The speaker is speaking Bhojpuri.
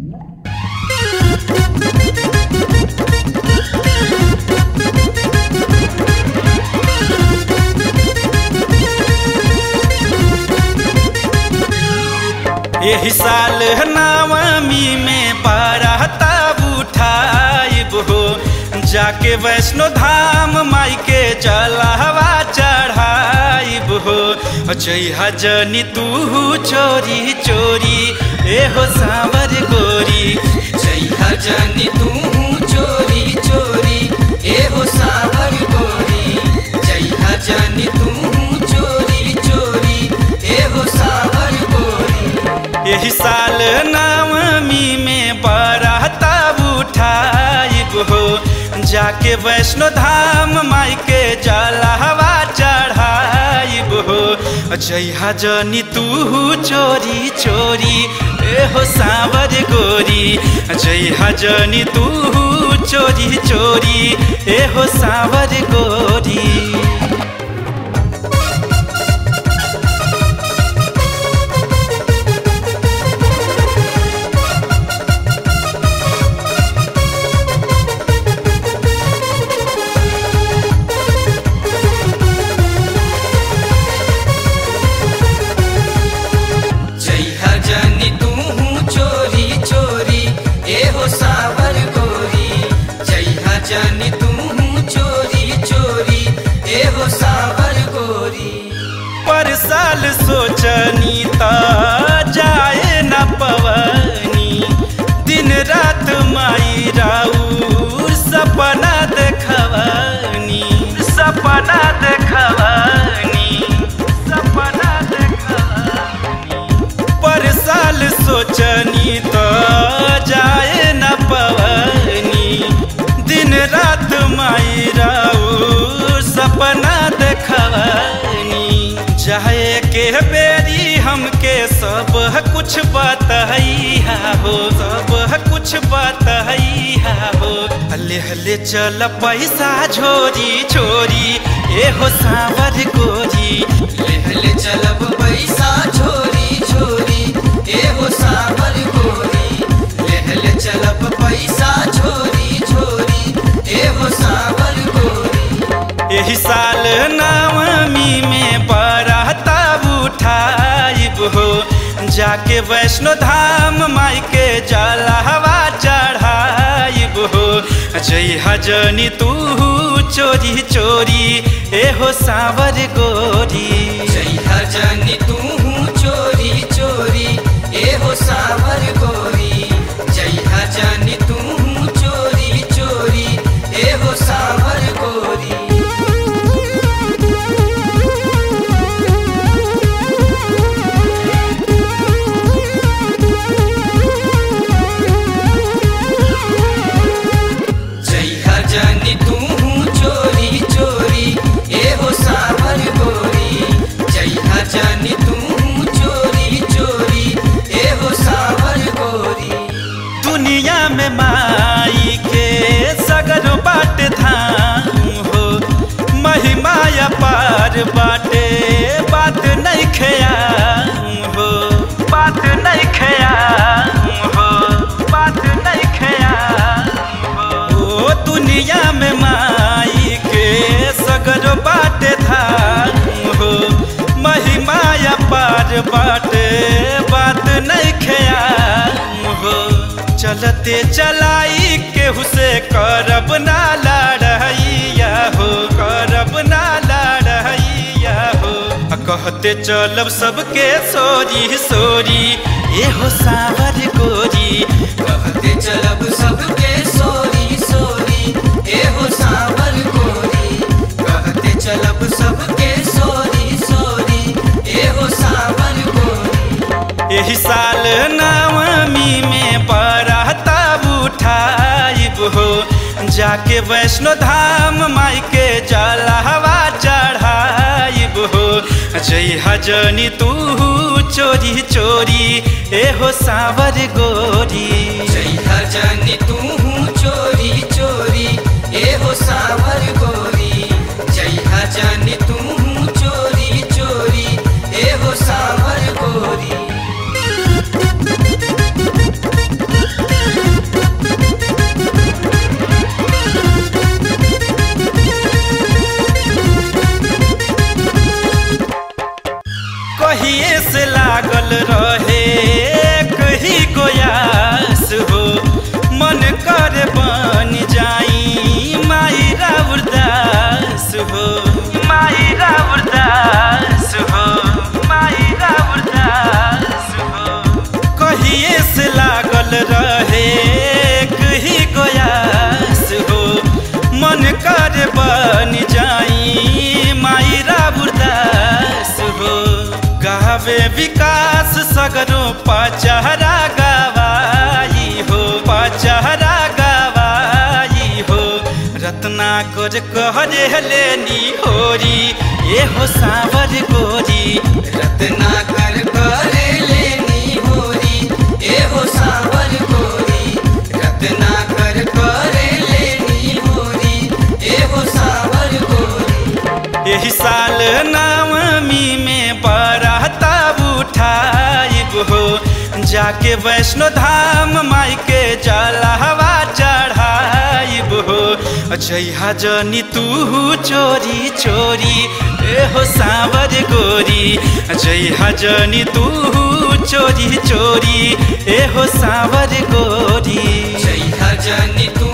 यही साल नवमी में बाराता उठाइब हो जाके वैष्णो धाम माई के जलहवा चढ़ाइब हो जइहा जनी तू चोरी चोरी ए हो सावर गोरी जइहा जनी तू चोरी चोरी ए हो सावर गोरी जइहा जनी तू चोरी चोरी ए हो सावर गोरी यही साल नवमी में बाराता उठाइब हो जाके वैष्णो धाम माई के जलहवा चढ़ाइब हो जइहा जनी तू चोरी चोरी ए हो सावर गोरी जइहा जनी तू चोरी चोरी ए हो सावर गोरी जइहा जनी तू चोरी चोरी ए हो सावर गोरी जइहा जनी तू चोरी चोरी ए हो सावर गोरी पर साल सोचनी त जाए न पवनी दिन रात माई राउर सपना देखवनी सपना देखवनी सपना देखवनी पर साल सोचनी त जाए न पवनी दिन रात माई राउर सपना देखवनी चाहे के बेरी हमके सब कुछ बतैया हो सब कुछ बतैया हो हले हले चल पैसा झोरी छोरी ए हो सावर गोरी लेहले चलब पैसा छोरी छोरी ए हो सावर गोरी लेहले चलब पैसा छोरी छोरी ए हो सावर गोरी यही साल नवमी में बाराता उठाइब हो जाके वैष्णो धाम माई के जलहवा चढ़ाइब हो जइहा जनी तू चोरी चोरी ए हो सावर गोरी जइहा जनी तू चोरी चोरी ए हो सावर गोरी जइहा जनी तू चोरी चोरी ए हो सावर गोरी जइहा जनी तू चोरी चोरी ए हो सावर गोरी जइहा जनी तू चोरी चोरी ए हो सावर गोरी दुनिया में माई के सगर बाट धाम हो महिमा अपार बाटे बात नहीं खयाम हो बात नहीं खयाम हो बात नहीं खयाम हो ओ दुनिया में माई के सगर बाट धाम हो महिमा अपार बाटे बात नहीं खयाम हो चलते चलाई केहू से करब ना लड़ैया हो करब ना लड़ैया हो आ कहते चलब सबके सोरी सोरी ए हो सावर गोरी कहते चलब सबके सोरी सोरी ए हो सावर गोरी कहते चलब सबके सोरी सोरी ए हो सावर गोरी यही साल नवमी में बाराता उठाइब हो जाके वैष्णो धाम माई के जलहवा चढ़ाइब हो जइहा जनी तू चोरी चोरी ए हो सावर गोरी जइहा जनी तू चोरी चोरी ए हो सावर गोरी जइहा जनी तू चोरी चोरी ए हो सावर गोरी कहिए से लागल रहे कही गोयास हो मन कर बन जाई माई राबुरदास हो गावे विकास सगरो पचहरा गवाई हो पचहरा गवाई हो रत्ना कर कहरे लेनी होरी ए हो सावर गोरी रत्ना कर करे लेनी होरी ए हो सावर गोरी रत्ना कर करे लेनी होरी ए हो सावर गोरी एही साल नवमी में बराता उठाइब हो जाके वैष्णो धाम माई के जलहवा चढ़ाइब हो जइहा जनी तू चोरी चोरी ए हो सावर गोरी जइहा जनी तू चोरी चोरी ए हो सावर गोरी जय जनी तू